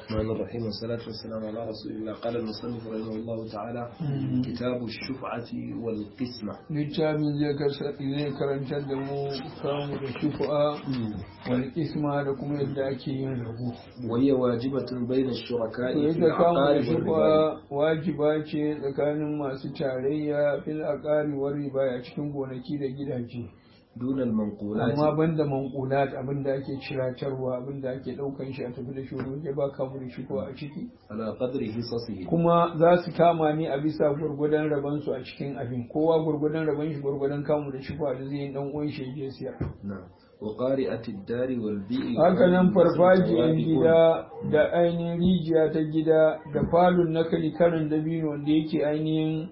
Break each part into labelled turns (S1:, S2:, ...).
S1: الرحمن الرحيم والصلاة والسلام على رسول الله قال المصنف رحمه الله تعالى كتاب الشفعة والقسمة
S2: littafin zai karantar da mu kamu da shufa wani isma da kuma yadda ake yin rabu
S1: وهي واجبة بين الشركاء
S2: to
S1: في
S2: yadda kamu da
S1: العقار والربا
S2: shufa wajiba ce tsakanin masu tarayya fil aqari war riba a cikin gonaki da gidaje
S1: دون المنقولات
S2: amma banda manqulat abin da ake ciratarwa abin da ake daukan shi a tafi da shi waje ba kamu da shufa a ciki
S1: على قدر حصصه
S2: kuma za su kama ni a bisa gwargwadon rabon su a cikin abin kowa gwargwadon rabon shi gwargwadon kamu da shufa da zai yi dan uwan shi ya je siyar
S1: نعم وقارئة الدار والبيئة
S2: haka nan farfajiyar gida da ainihin rijiya ta gida da falon na karin dabino wanda yake ainihin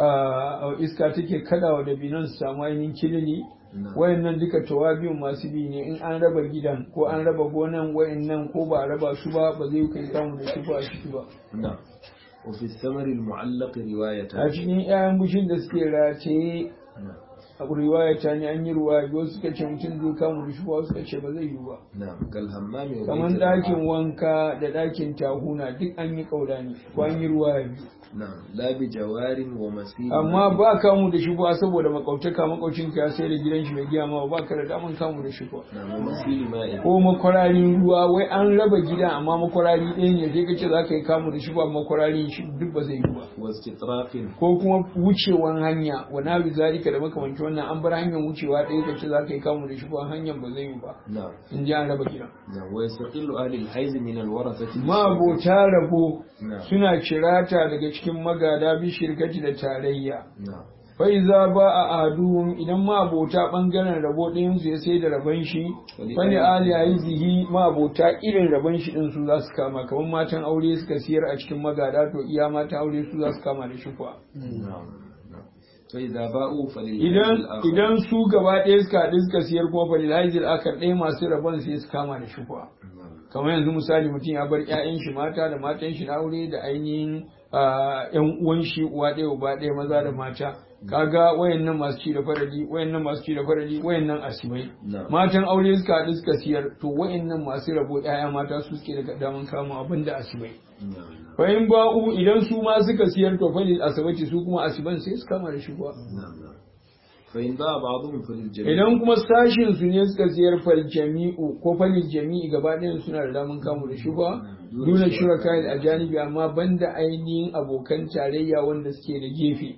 S2: a iska take kadawa dabinon su samu ainihin kilili
S1: نعم
S2: wayannan duka tawabiyun masu bi ne in an raba gidan ko an raba gonan wayannan ko ba a raba su ba ba zai kai kamu da shi ba a ciki ba
S1: نعم وفي الثمر المعلق رواية
S2: a cikin 'ya'yan bushin da suke rataye
S1: نعم
S2: a riwaya ta ne an yi ruwa wasu suka ce mutum zai kamu da shi ba wasu suka ce ba zai yi ba
S1: نعم كالهمام وبيت
S2: kamar
S1: الرعاة.
S2: ɗakin wanka da ɗakin tahuna duk an yi ƙaura ne ko an yi ruwa biyu
S1: نعم لا بجوار ومسير
S2: amma ba kamu da shi ba saboda makautaka makaucin ka sai da gidan shi mai giya ma ba ka da daman kamu da shi ba
S1: نعم ومسيل ماء
S2: ko makwararin ruwa wai an raba gida amma makwarari ɗaya ne sai ka ce za ka yi kamu da shi ba makwararin shi duk ba zai yi ba
S1: واستطراق
S2: ko kuma wucewan hanya wa na bi zalika da makamanci wannan an bar hanyar wucewa ɗaya ka ce za ka yi kamu da shi ba hanyar ba zai yi ba
S1: نعم
S2: in ji an raba gida
S1: نعم ويستقل أهل الحيز من الورثة
S2: mabota rabo
S1: نعم
S2: suna cirata daga cikin magada bi shirkati da tarayya
S1: نعم
S2: faiza ba a aduhum idan mabota bangaren rabo ɗayan su ya sai da rabon shi wani ali aizihi mabota irin rabon shi din su za su kama kamar matan aure suka siyar a cikin magada to iya matan aure su za su kama da shufa
S1: نعم نعم فإذا باءوا فللحيز
S2: idan
S1: الآخر
S2: idan su gaba ɗaya suka haɗu suka siyar kuma falil haizil akar ɗaya masu rabon sai su kama da shufa
S1: نعم
S2: kamar yanzu misali mutum ya bar 'ya'yan shi mata da matan shi na aure da ainihin ah, 'yan uwan shi uwa ɗaya uba ɗaya maza da mata kaga wayannan masu ci da farali wayannan masu ci da farali wayannan asibai
S1: نعم
S2: matan aure suka haɗu suka siyar to wayannan masu rabo 'ya'ya mata su suke da daman kama abin da asibai
S1: نعم
S2: fa in ba'u idan su ma suka siyar to falil asabati su kuma asiban sai su kama da shi kuwa
S1: نعم نعم فإن باء بعضهم فللجميع
S2: idan kuma sashin su ne suka siyar fal jami'u ko falil jami'i gaba ɗayan suna da daman kamu da shubha duna shuraka a janibi amma banda ainihin abokan tarayya wanda suke da gefe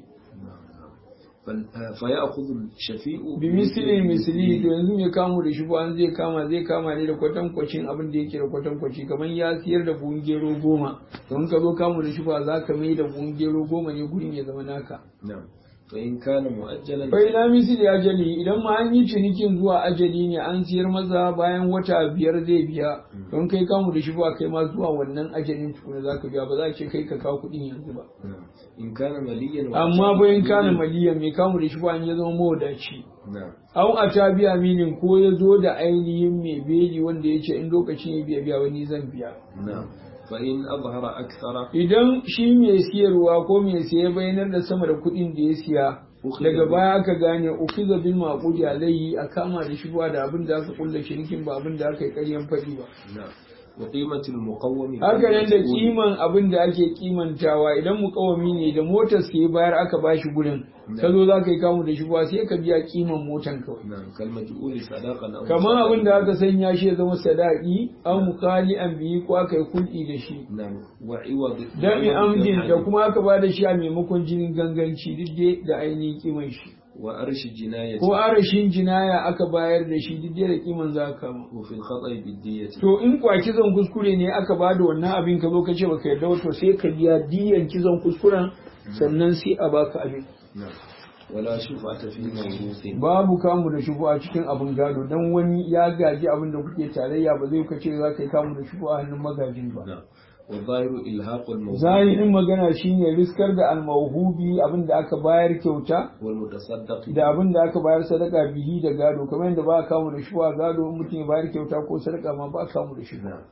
S1: فال- آه، فيأخذ الشفيء
S2: bi misli misli to yanzu mai kamu da shubha an zai kama zai kama ne da kwatankwacin abin da yake da kwatankwaci kamar ya siyar da buhun gero goma to in ka zo kamu da shubha za ka mai da buhun gero goma ne gurin ya zama naka
S1: نعم فإن كان مؤجلا
S2: Bai na misali ajali idan ma an yi cinikin zuwa ajali ne an siyar masa bayan wata biyar zai biya don kai kamu da shi ba kai ma zuwa wannan ajalin tukuna za ka biya ba za a ce kai ka kawo kuɗin yanzu ba.
S1: نعم إن كان مليا
S2: Amma bayan kana maliyan mai kamu da shi ba ya zama mawadaci.
S1: نعم
S2: Au a ta biya minin ko ya zo da ainihin mai beli wanda ya ce in lokacin ya biya biya wani zan biya.
S1: نعم فإن أظهر أكثر
S2: Idan shi mai siyarwa ko mai siya bayanar da sama da kuɗin da ya siya daga baya aka gane ukiza bil maqudi alayhi a kama da shi ba da abin da aka kulla shirikin ba abin da aka yi ƙaryan faɗi ba
S1: نعم وقيمة المقوم
S2: haka nan da
S1: بالمسؤول.
S2: kiman abin da ake kimantawa idan mukawami ne da motar sai bayar aka bashi gurin ka zo za ka yi kamu da shi ba sai ka biya kiman motan kawai
S1: نعم كالمجهول صداقا أو
S2: kamar abin da
S1: صداقا.
S2: aka sanya shi ya zama sadaki an mukali an biyi ko aka yi kulɗi da shi
S1: نعم وعوض
S2: dami
S1: وعوض
S2: amdin da
S1: الحد.
S2: kuma aka ba da shi a maimakon jinin ganganci duk dai da ainihin kiman shi
S1: وأرش الجناية
S2: ko arashin jinaya aka bayar da shi duk dai da kiman za ka kama
S1: وفي الخطأ بالدية
S2: to in kwa kizon kuskure ne aka ba da wannan abin ka zo ka ce baka yarda ba to sai ka biya diyan kizon kuskuren sannan sai a baka abin
S1: نعم ولا شفعة في موروث
S2: babu kamu da shubu a cikin abin gado dan wani ya gaji abin da kuke tarayya ba zai ka ce za ka yi kamu da shubu a hannun magajin ba
S1: نعم والظاهر إلهاق الموهوب
S2: zahirin magana shine riskar da almauhubi abin da aka bayar kyauta
S1: والمتصدق
S2: da abin da aka bayar sadaka bihi da gado kamar yadda ba a kamu da shubu a gado in mutum ya bayar kyauta ko sadaka ma ba a kamu da shubu
S1: نعم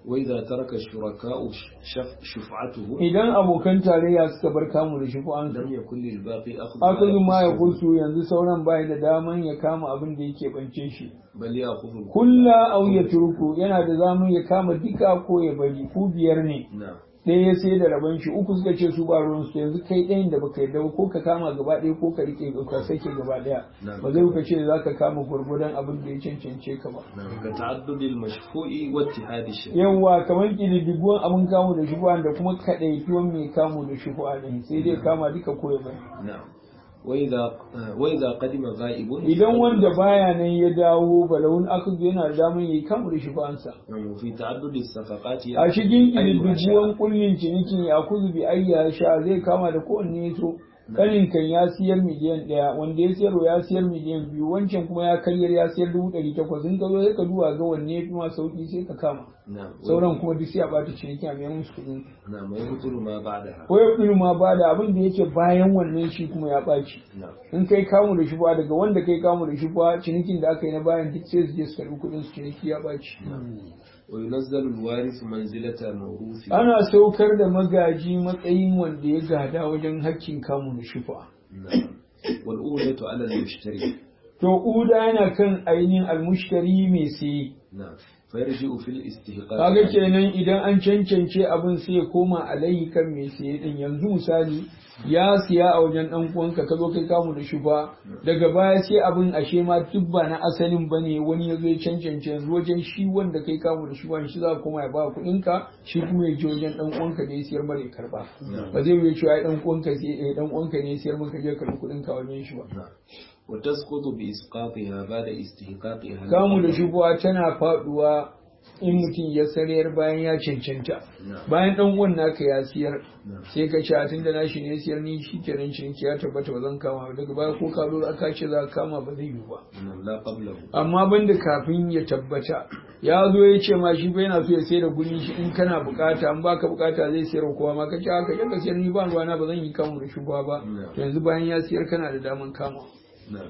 S1: وإذا ترك الشركاء شف- شفعته
S2: idan abokan tarayya suka bar kamu da shufu'ansu
S1: لم يكن للباقي أخذ
S2: akazu ma ya
S1: يخصه،
S2: kusu yanzu sauran bai da daman ya kama abin da yake bance shi
S1: بل يأخذ الكل.
S2: kulla au ya turku yana da zamun ya kama duka ko ya bari ku biyar ne
S1: نعم
S2: ɗaya ya sai da rabon shi uku suka ce su ba ruwan su yanzu kai ɗayan da baka yarda ba ko ka kama gaba ɗaya ko ka rike ka sake gaba ɗaya
S1: Na'am.
S2: ba zai ka ce za ka kama gwargwadon abin da ya cancance ka ba
S1: نعم كتعدد المشفوع واتحاد الشريك
S2: yawwa kamar ƙididdibuwan abin kamu da shubuwa da kuma kaɗaituwan mai kamu da shubuwa ɗin sai dai kama duka ko ya bari
S1: نعم وإذا آه، وإذا قدم غائب
S2: idan wanda baya nan ya dawo balawun akadu yana da damar yi kamu da shubuwansa
S1: نعم، وفي تعدد الصفقات
S2: a cikin
S1: أيوة
S2: ƙididdibuwan kullin ciniki ya kuzu bi ayya sha zai kama da kowanne ya so kanin kan ya siyar miliyan ɗaya wanda ya siyarwa ya siyar miliyan biyu wancan kuma ya karyar ya siyar dubu ɗari takwas in ka zo sai ka duba ga wanne ya fi ma sauƙi sai ka kama
S1: نعم
S2: sauran kuma duk sai a ɓata ciniki a mayar musu kuɗin
S1: نعم ويبطل ما بعدها
S2: ko ya fi ma ba da abin da yake bayan wannan shi kuma ya ɓaci
S1: نعم
S2: in kai kamu da shubuwa daga wanda kai kamu da shubuwa cinikin da aka yi na bayan duk sai su je su karɓi kuɗin su ciniki ya ɓaci
S1: وينزل الوارث منزلة الموروث
S2: ana saukar da magaji matsayin wanda ya gada wajen hakkin kamu da shubuwa
S1: نعم والأولى على المشتري
S2: to uda yana kan ainihin almushtari mai saye
S1: نعم فيرجع في الاستحقاق
S2: kaga kenan idan an cancance abin sai ya koma alayhi kan mai saye din yanzu misali ya siya a wajen dan uwanka ka zo kai kamu da shuba daga baya sai abin ashe ma duk ba na asalin bane wani ya zo ya cancance yanzu wajen shi wanda kai kamu da shuba shi za ka koma ya ba kuɗin ka shi kuma ya je wajen dan uwanka da ya siyar mara ya karba ba zai yi cewa ai dan uwanka sai eh, dan uwanka ne ya siyar maka je karbi kuɗin ka wajen shi ba
S1: نعم وتسقط بإسقاطها بعد استحقاقها
S2: kamu da shubuwa tana faduwa in mutum ya sarayar bayan ya cancanta
S1: نعم
S2: bayan dan uwan naka ya siyar
S1: نعم
S2: sai ka ce a tunda nashi ne ya siyar ni shikenan ciniki ya tabbata ba zan kama ba daga baya ko ka zo aka ce za ka kama ba zai yiwu ba
S1: نعم لا قبله
S2: amma banda kafin ya tabbata ya zo ya ce ma shi bai yana so ya sayar da gurin shi in kana bukata an baka bukata zai sayar wa kowa ma ka ce haka ka sayar ni ba ruwana ba zan yi kamu da shubuwa ba to yanzu bayan ya siyar kana da daman kama
S1: نعم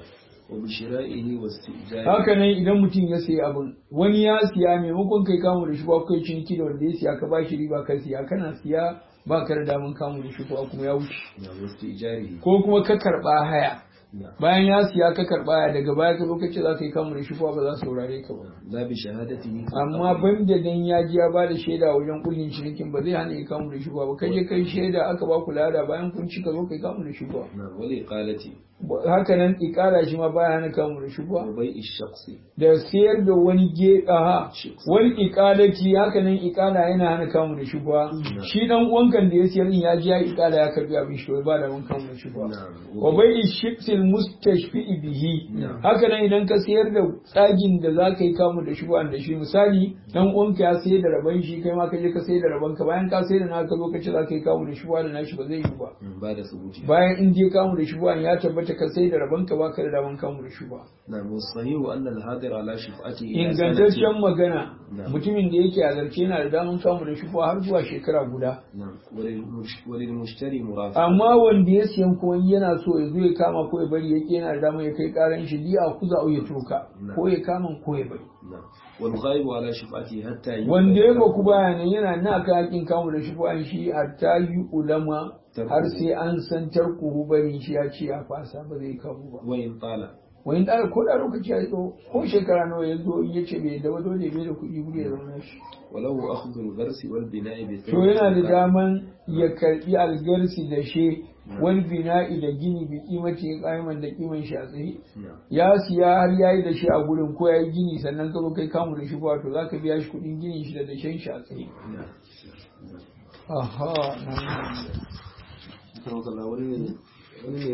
S1: وبشرائه واستئجاره
S2: haka nan idan mutum ya sayi abin wani ya siya maimakon kai kamu da shi ba kai ciniki da wanda ya siya ka bashi riba ka siya kana siya ba ka da daman kamu da shi ko kuma ya wuce
S1: نعم واستئجاره
S2: ko kuma ka karba haya
S1: نعم
S2: bayan ya siya ka karba haya daga baya ka zo ka ce za ka yi kamu da shi ba za su saurare ka ba
S1: لا بشهادته
S2: amma ban da dan ya ji ya ba da shaida wajen kullin cinikin ba zai hana ya kamu da shi ba kai je kai shaida aka ba ku lada bayan kun ci ka zo kai kamu da shi ba
S1: نعم والإقالة
S2: haka nan ikara shi ma baya hana kamu da shi ba
S1: وبيع الشخص
S2: da siyar da wani geɗa ha wani ikalaki haka nan ikala yana hana kamu da shubha shi dan uwankan da ya siyar din ya ji ya ikala ya karbi abin shi ba da wani kamu da shubha
S1: نعم
S2: wa bai shiftil mustashfi bihi
S1: Na'am.
S2: haka nan idan ka siyar da tsagin da za ka yi kamu da shubha da shi misali dan uwanka ya sayar da raban shi kai ma ka je ka sayar da raban ka bayan ka sayar da naka lokaci za ka yi kamu da shubha da nashi ba zai yi ba
S1: مم. بعد ثبوتها
S2: bayan in je kamu da shubha ya tabbata ka sayar da raban ka baka da daman kamu da shubha
S1: نعم والصحيح أن الحاضر على شفعته إلى
S2: ingantaccen
S1: سنة
S2: magana
S1: Na'am.
S2: mutumin da yake azarce yana da daman kamu da shufa har zuwa shekara guda
S1: نعم وللمش- وللمشتري مرافق
S2: amma wanda ya siyan kuma yana so ya zo ya kama ko ya bari yake yana da daman ya kai karan shi liya kuza au ya turka
S1: Na'am.
S2: ko ya kama ko ya bari
S1: نعم والغائب على شفعته حتى يبلغ
S2: wanda ya baku bayanan yana na ka hakin kamu da shufa shi hatta yi ulama har sai an san tarkuhu bari shi ya ce ya fasa ba zai kamu ba
S1: وإن طال
S2: wani da ko da lokaci ya zo ko shekara nawa ya zo in ya ce bai da ba dole bai da kuɗi wuri ya zauna shi
S1: وله أخذ الغرس والبناء
S2: to yana da
S1: بالثمن
S2: daman ya karbi algarsi da she wal bina'i da gini bi kimati qaiman da kiman shi a tsaye
S1: نعم
S2: ya siya har yayi da shi a gurin ko yayi gini sannan ka zo kai kamu da shi ba to zaka biya shi kudin ginin shi da dashen shi a tsaye
S1: نعم
S2: aha nan
S1: Karo kalla wani ne